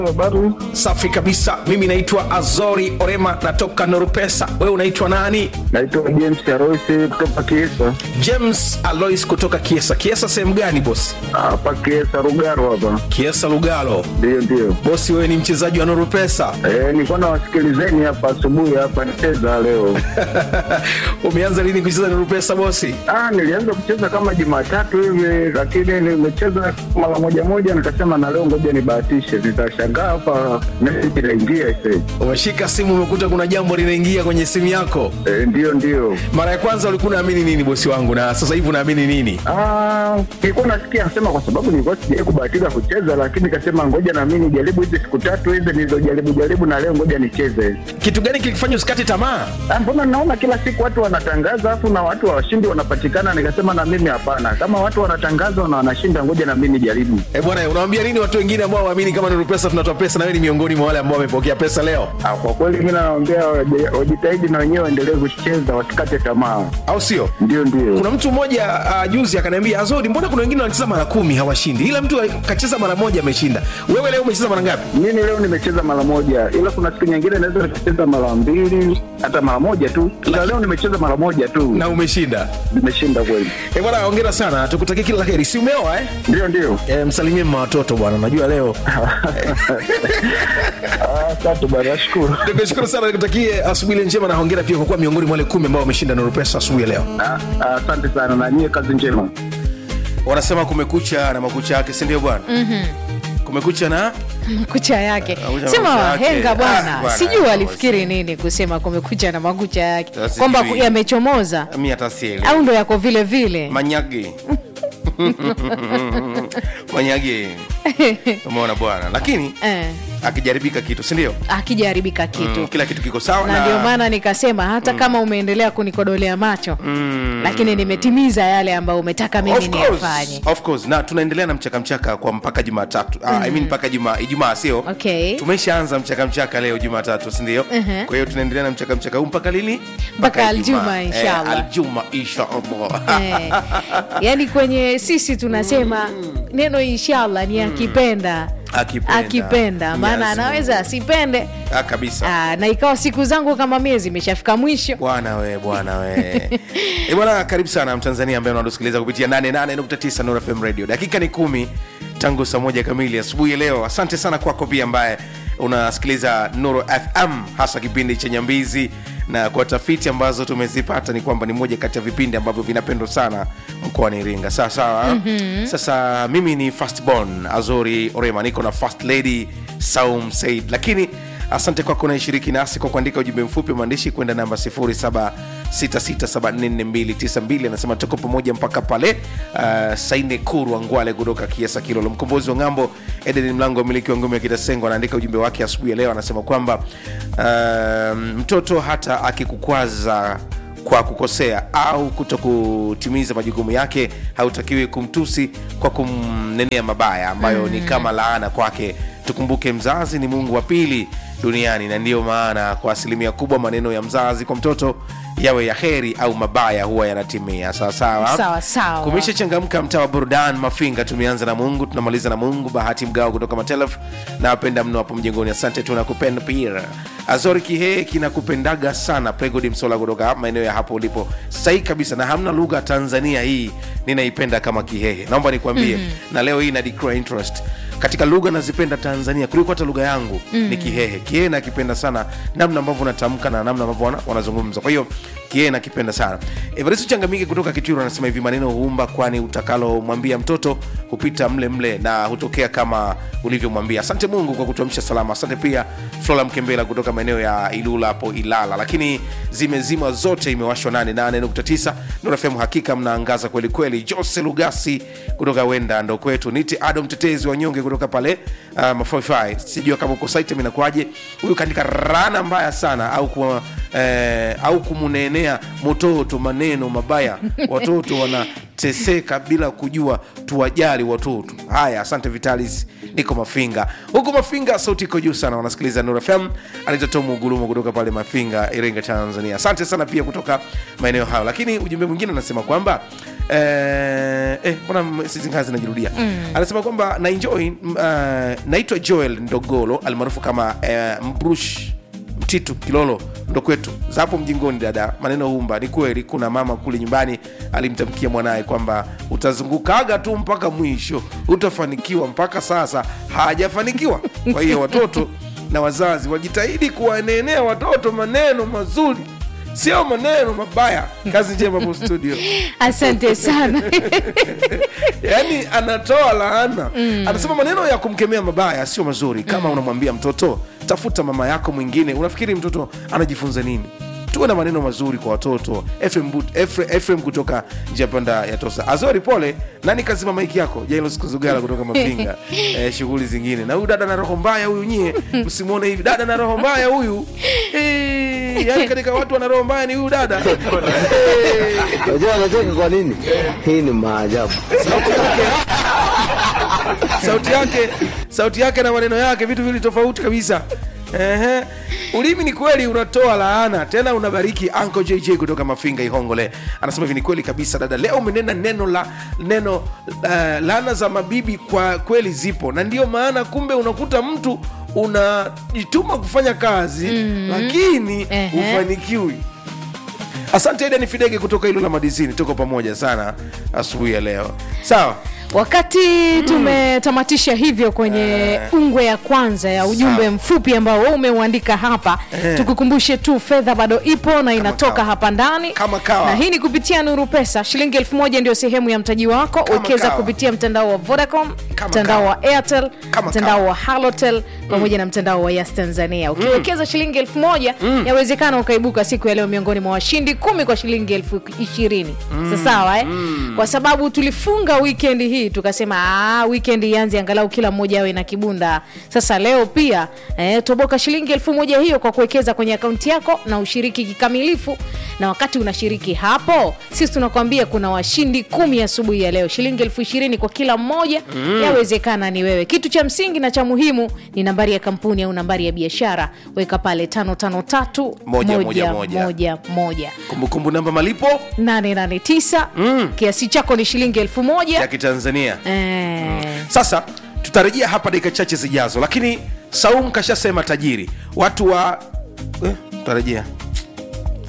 Habari, Safi kabisa. Mimi naitwa Azori Orema, natoka Norupesa. Wewe unaitwa nani? naitwa James Aroisi kutoka Kiesa James Alois kutoka Kiesa. Kiesa sehemu gani bosi? hapa Kiesa Rugaro hapa. Kiesa Lugalo. Ndio, ndio. Bosi, wewe ni mchezaji wa Norupesa. Eh, nilikuwa nawasikilizeni hapa asubuhi hapa nicheza leo. Umeanza lini kucheza Norupesa bosi? Ah, nilianza kucheza kama Jumatatu hivi, lakini nimecheza mara moja moja, nikasema na leo ngoja nibahatishe. Nitashangaa hapa meseji inaingia ise. Umeshika simu, umekuta kuna jambo linaingia kwenye simu yako. Eh, ndio, ndio. Mara ya kwanza ulikuwa unaamini nini bosi wangu, na sasa hivi unaamini nini? Ah, nilikuwa nasikia nasema kwa sababu nilikuwa sijawahi kubahatika kucheza, lakini nikasema ngoja na mimi nijaribu hizi siku tatu hizi nilizojaribu jaribu, na leo ngoja nicheze. Kitu gani kilikufanya usikate tamaa? Ah, mbona naona kila siku watu wanatangaza afu na watu washindi wanapatikana, nikasema na mimi hapana, kama watu wanatangaza na wanashinda, ngoja na mimi nijaribu. Eh bwana, unawaambia nini watu wengine ambao waamini kama Norupesa tunatoa pesa, na wewe ni miongoni mwa wale ambao wamepokea pesa leo, Ah, kwa kweli mimi nawaambia waje- wajitahidi na wenyewe waendelee kucheza, wasikate tamaa. au sio? Ndio, ndio. kuna mtu mmoja uh, juzi akaniambia azodi mbona kuna wengine wanacheza mara kumi hawashindi ila mtu kacheza mara moja ameshinda wewe leo umecheza mara ngapi Mimi leo nimecheza mara moja, ila kuna siku nyingine naweza nikacheza mara mbili hata mara moja tu, ila leo nimecheza mara moja tu, na umeshinda nimeshinda kweli. e bwana hongera sana tukutakia kila la heri si umeoa eh? Ndio, ndio. E, msalimie mma watoto bwana najua leo Ah, Asante bwana, nashukuru. nikushukuru sana nikutakie asubuhi ile njema na hongera pia kwa kuwa miongoni mwa wale kumi ambao wameshinda Nurupesa asubuhi ya leo Ah, ah, Asante sana na nyie, kazi njema. wanasema kumekucha na makucha yake si ndio bwana mm-hmm. kumekucha na kucha yake Kucha sema makucha yake. wahenga Ah, bwana bwana, sijui ah, alifikiri nini kusema kumekucha na makucha yake Sasa kwamba sijui. ku- yamechomoza mi hata sielewi. au ndo yako vile vile manyage manyage umeona bwana lakini eh, akijaribika kitu sindio akijaribika kitu mm, kila kitu kiko sawa na ndio maana nikasema hata kama umeendelea kunikodolea macho lakini nimetimiza yale ambayo umetaka mimi Of course, niyafanye of course. na tunaendelea na mchaka mchaka kwa mpaka jumatatu mm. I mean mpaka juma ijumaa sio Okay. tumeshaanza mchaka mchaka leo jumatatu sindio Mhm. kwa hiyo tunaendelea na mchaka mchaka huu mpaka lini Mpaka aljuma, Ijumaa. inshallah. eh, aljuma inshallah eh, yaani kwenye sisi tunasema neno inshallah ni akipenda Akipenda. akipenda maana Mwenyezi anaweza asipende ah, kabisa Aa, na ikawa siku zangu kama miezi imeshafika mwisho bwana we bwana we e bwana karibu sana mtanzania ambaye unatusikiliza kupitia 88.9 Nuru FM radio dakika ni kumi tangu saa moja kamili asubuhi ya leo asante sana kwako pia ambaye unasikiliza Nuru FM hasa kipindi cha Nyambizi na kwa tafiti ambazo tumezipata ni kwamba ni moja kati ya vipindi ambavyo vinapendwa sana mkoani Iringa sawa sawa mm-hmm. sasa mimi ni firstborn Azori Orema niko na first lady Saum Said lakini asante kwako unaishiriki nasi kwa kuandika ujumbe mfupi wa maandishi kwenda namba 0766744292 anasema tuko pamoja mpaka pale uh, saine kurwa ngwale kutoka kiasa kilolo mkombozi wa ng'ambo eden mlango wa miliki wa ngome ya kitasengo anaandika ujumbe wake asubuhi ya leo anasema kwamba uh, mtoto hata akikukwaza kwa kukosea au kuto kutimiza majukumu yake hautakiwi kumtusi kwa kumnenea mabaya ambayo mm. ni kama laana kwake tukumbuke mzazi ni mungu wa pili duniani na ndiyo maana kwa asilimia kubwa maneno ya mzazi kwa mtoto yawe ya heri au mabaya huwa yanatimia sawasawa Sawa, sawa. kumesha changamka mtaa wa burdan mafinga tumeanza na mungu tunamaliza na mungu bahati mgao kutoka matelef na wapenda mno hapo mjengoni asante tunakupenda pia azori kihee kinakupendaga sana pregodi msola kutoka maeneo ya hapo ulipo sahihi kabisa na hamna lugha tanzania hii ninaipenda kama kihehe naomba nikwambie mm-hmm. na leo hii na declare interest katika lugha nazipenda tanzania kuliko hata lugha yangu mm. ni kihehe kihehe nakipenda sana namna ambavyo unatamka na namna ambavyo wana- wanazungumza kwa hiyo kihehe nakipenda sana evaristo changamike kutoka kitiro anasema hivi maneno huumba kwani utakalomwambia mtoto hupita mle mle na hutokea kama ulivyomwambia asante mungu kwa kutuamsha salama asante pia flora mkembela kutoka maeneo ya ilula hapo ilala lakini zimezima zote imewashwa 88.9 nurafm hakika mnaangaza kweli kweli jose lugasi kutoka wenda ndo kwetu niti ado mtetezi wa nyonge kutoka pale uh, mafaifai sijua kama uko site inakuaje huyu kaandika rana mbaya sana au kuwa eh, au kumunenea mototo maneno mabaya watoto wanateseka bila kujua tuwajali watoto haya asante vitalis niko mafinga huku mafinga sauti iko juu sana wanasikiliza nur fm anaitwa tomu gulumo kutoka pale mafinga iringa tanzania asante sana pia kutoka maeneo hayo lakini ujumbe mwingine anasema kwamba eh, eh, mbona sisi ngazi zinajirudia anasema kwamba na enjoy uh, naitwa joel ndogolo almaarufu kama uh, mbrush mtitu kilolo ndo kwetu za hapo mjingoni dada maneno humba ni kweli kuna mama kule nyumbani alimtamkia mwanaye kwamba utazungukaga tu mpaka mwisho utafanikiwa mpaka sasa hajafanikiwa kwa hiyo watoto na wazazi wajitahidi kuwanenea watoto maneno mazuri sio maneno mabaya kazi njema hapo studio asante sana yaani anatoa laana mm. anasema maneno ya kumkemea mabaya sio mazuri kama mm. unamwambia mtoto tafuta mama yako mwingine unafikiri mtoto anajifunza nini tuwe na maneno mazuri kwa watoto Efrem But- Efre- Efrem kutoka njia panda ya tosa azori pole nani kazima maiki yako jailos kuzugala kutoka mafinga eh, shughuli zingine na huyu dada na roho mbaya huyu nyie msimwone hivi dada na roho mbaya huyu eh, yani katika watu wana roho mbaya ni huyu dada eh, Unajua anacheka kwa nini? Hii ni maajabu. sauti yake sauti yake na maneno yake vitu vili tofauti kabisa Ehe. ulimi ni kweli unatoa laana tena unabariki Uncle jj kutoka mafinga ihongole anasema hivi ni kweli kabisa dada leo umenena neno la neno uh, laana za mabibi kwa kweli zipo na ndio maana kumbe unakuta mtu unajituma kufanya kazi mm-hmm. lakini Ehe. hufanikiwi asante eda ni fidege kutoka hilo la madizini tuko pamoja sana asubuhi ya leo sawa wakati tumetamatisha hivyo kwenye ungwe ya kwanza ya ujumbe Sawa. mfupi ambao wewe umeuandika hapa Eh. tukukumbushe tu fedha bado ipo na inatoka kawa. hapa ndani Kama kawa. na hii ni kupitia nuru pesa shilingi elfu moja ndio sehemu ya mtaji wako Kama wekeza kawa. kupitia mtandao wa vodacom Kama mtandao kawa. wa airtel Kama mtandao kawa. wa halotel pamoja na mtandao wa yas tanzania ukiwekeza shilingi elfu moja yawezekana ukaibuka siku ya leo miongoni mwa washindi kumi kwa shilingi elfu ishirini sasawa eh? kwa sababu tulifunga wikendi hii tukasema "Ah, wikendi ianze angalau kila mmoja awe na kibunda sasa leo pia eh, toboka shilingi elfu moja hiyo kwa kuwekeza kwenye akaunti yako na ushiriki kikamilifu na wakati unashiriki hapo sisi tunakwambia kuna washindi kumi asubuhi ya leo shilingi elfu ishirini kwa kila mmoja yawezekana ni wewe kitu cha msingi na cha muhimu ni nambari ya kampuni au nambari ya biashara weka pale tano tano tatu Moja, moja, moja. moja, moja. kumbukumbu namba malipo 889 kiasi chako ni shilingi elfu moja ya kitanzania Eh, sasa tutarejea hapa dakika chache zijazo lakini saum kashasema tajiri watu wa eh, tutarejea